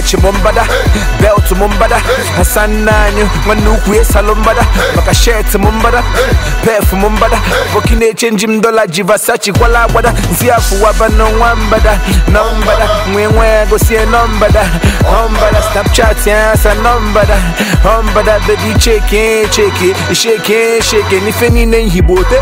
wọchị m mbada belt m mbada hasanna anyị nwanne ukwu esalụ mbada maka shet m mbada pef m mbada boki na-echenji m dola ji vasachi kwala agbada nsi afụwaba n'ọnwa mbada nọ mbada nwee nwe gosie nọ mbada ọ mbada snapchat ya sa nọ mbada ọ mbada bebi cheke cheke sheke sheke n'ife niile nhigbote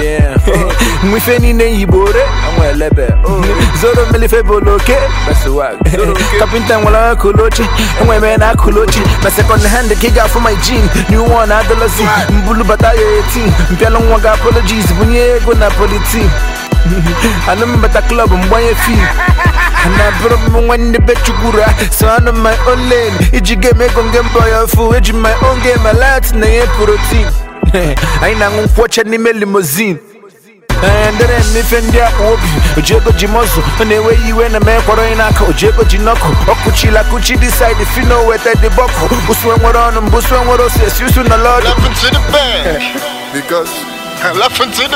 nwife niile nhigbo re zoro melife boloke kapịnta nwere akụlụ oche enwere na akụlụ oche na sekọnd hand ka ị ga-afụ my jean new one adolozi mbulu bata ya 18 mpịalụ nwa ga apologies bunye ego na politin anụ mbata klọb mgbanye fim na bụrụ m nwanne be chukwura so anụ my own lane iji game ego nge mbọ ya fu eji my own game alat na ihe protein anyị na-aṅụ nkwọcha n'ime limozin ndere mmefe ndị akpa obi ojiego ji mọzụ ọ na-enweghị iwe na mee kwọrọ onye n'aka ojiego ji nọkụ ọkụchila kụchi dị saịdị fino weta dị bọkụ usue nwere ọnụ mbụ usue nwere ose esi usu nọ lọdụ Laughing to the bank because laughing to the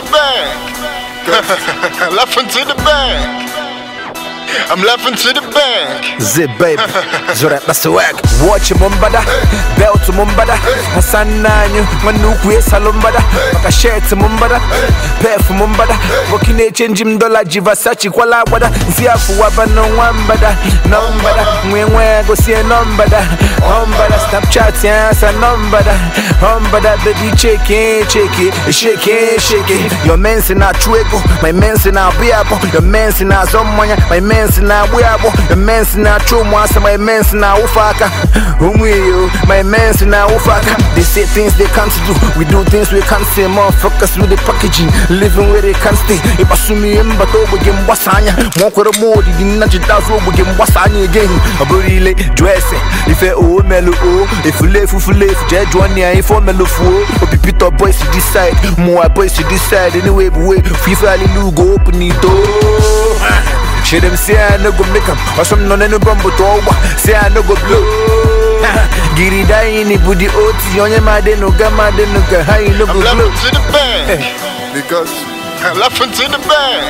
bank. laughing to the bank. I'm laughing to the bank. Zip baby, zora basi wag Watch m mbada, belt m mbada Hasanna anyị, nwanne ukwu esalụ mbada Maka shirt m mbada, pef m mbada Boki na-echenji m dola ji Versace kwala agbada Nsi afụwaba n'ọnwa mbada Nọ mbada, nwee nwe gosie nọ mbada Ọ mbada, snapchat ya sa nọ mbada Ọ mbada, baby cheke cheke Sheke sheke Your men si na-achụ ego, my men si na-abụ ya abụ Your men si na-azọ mmanya, my men si na-agbụ ya agbụ Your men si na-achụ ụmụasa, my men si na-awụfe aka Ụmụ iyo, my men si na-awụfe aka They say things they can't do, we do things we can't say Motherfuckers with the packaging, living where they can't stay Ịkpasu m ihe mbata ogbe gị mgbasa anya Ma ọ kwere m odidi nna jidazụ ogbe gị mgbasa anya again Ọ bụrụ ile, jụọ ese, ife o melu o Efulefu fulefu, jee jụọ nne ya ife o melu fuo Obi Peter boys to this side, mụwa boys to this side Anyway, bụ way, fife alilu go open the door Shit them say I no go make 'em Or some no no bumbo to over Say I no go blow Giri die ni budi oti Onye ma de no ga ma de no ga Ha you no go I'm blow laughing to the bank because laughing to the bank.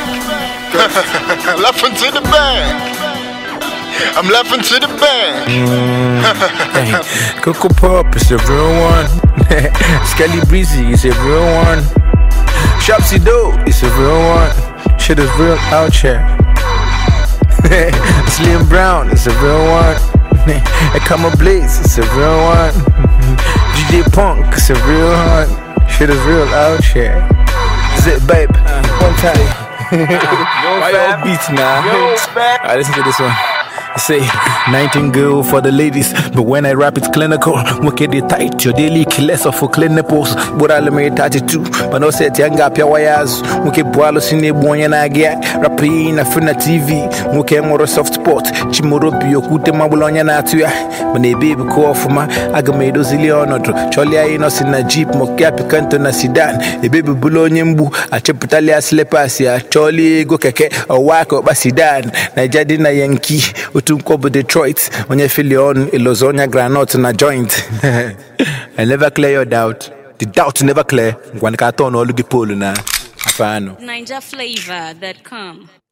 laughing to the bank. I'm laughing to the bank. Coco Pop is a real one Skelly Breezy is a real one Shopsy Doe is a real one Shit is real out here Slim Brown is a real one Ekama Blaze is a real one DJ Punk is a real one Shit is real out here Zip babe One time Why your beats now? Alright, listen to this one. I say, nightingale for the ladies, but when I rap it's clinical. Wicked it tight, your daily killers of for clean nipples. But I'll make 32, but no set young up your wires. Wicked boilo sine boy and I get rapping a fina TV. Wicked more soft spot, Chimoro bio kute mabulonya na tuya. When a baby call for my agamedo ziliono. Cholia inos in a jeep, mokapi kanto na sidan. A baby bulonya mbu, a cheputalia slippers ya. Choli go keke, a wako basidan. Na jadi na yankee. utunkobo detroit onye filion ilozonya granot na joint i never clear your doubt the doubt never clear ngwanika atọ n'ọlụ gị polu na afọ anụ NinjaFlavor.com.